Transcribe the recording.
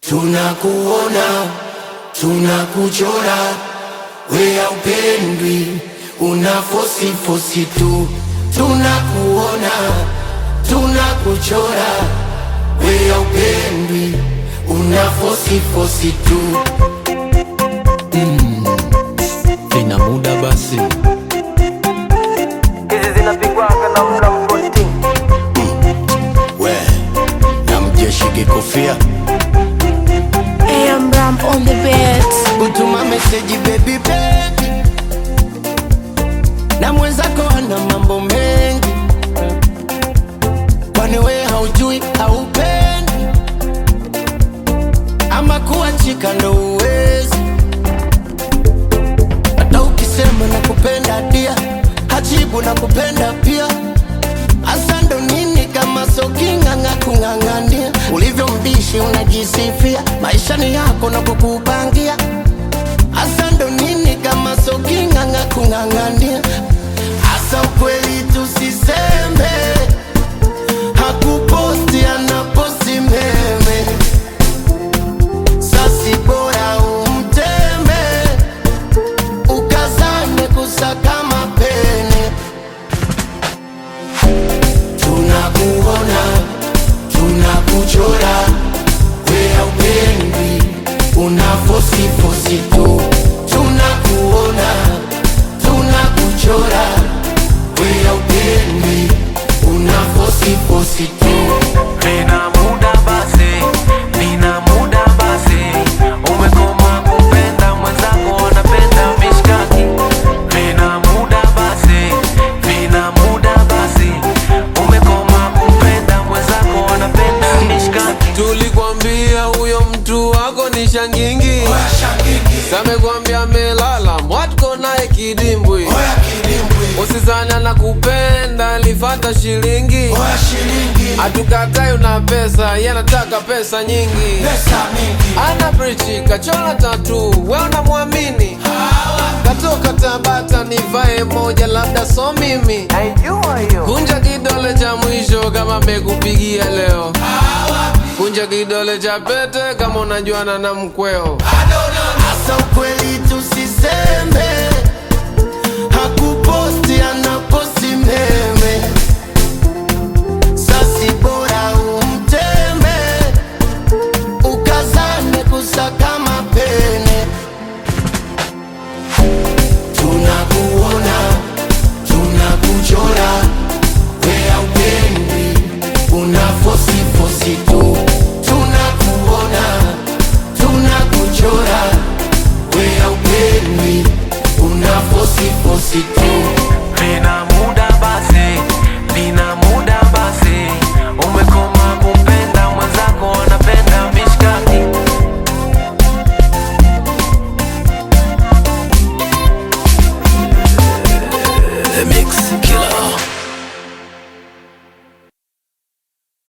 tunakuona, tunakuchora, we haupendwi, una fosi fosi tu, tunakuona, tunakuchora, we haupendwi, una fosi fosi tu. Vina muda basi, hizi zinapigwaga na mla mkonti We na mjeshi kikofia AM Ram on the beat. utuma meseji baby baby, na mwenzako ana mambo mengi, kwani we haujui haupendi, ama kuachika ndo uwezi, hata ukisema nakupenda dia hajibu nakupenda pia Asa ndo nini kama soking'ang'a kung'ang'ania ulivyo mbishi unajisifia maisha ni yako na kukupangia Asa ndo nini kama soking'ang'a kung'ang'ania Asa ukweli tusiseme hakuposti anaposti meme sasi bora umteme ukazane kusaka mapene tunakuona, tunakuchora, we haupendwi, una fosi fosi tu. Tunakuona, tunakuchora, we haupendwi, una fosi fosi tu. nina muda basi nina muda basi umekoma kupenda mwenzako anapenda mishkaki nina muda basi nina muda basi umekoma kupenda mwenzako anapenda mishkaki tulikwambia huyo mtu wako ni shangingi, samekwambia melala mwatko naye kidimbwi, usizana na kupenda lifata shilingi, hatukatai una pesa, yanataka pesa nyingi, ana brichi kachola tatu, we unamwamini katoka Tabata nivae moja, labda so mimi naijua hiyo Kunja kidole cha mwisho kama amekupigia leo. Kunja kidole cha pete kama unajuana na mkweo. Asa ukweli tusiseme, hakuposti anaposti meme. Sasi bora umteme, ukazane kusaka mapene. Tunakuona, tunakuchora, we haupendwi, una fosi fosi tu. Tunakuona, tunakuchora, we haupendwi, una fosi fosi tu.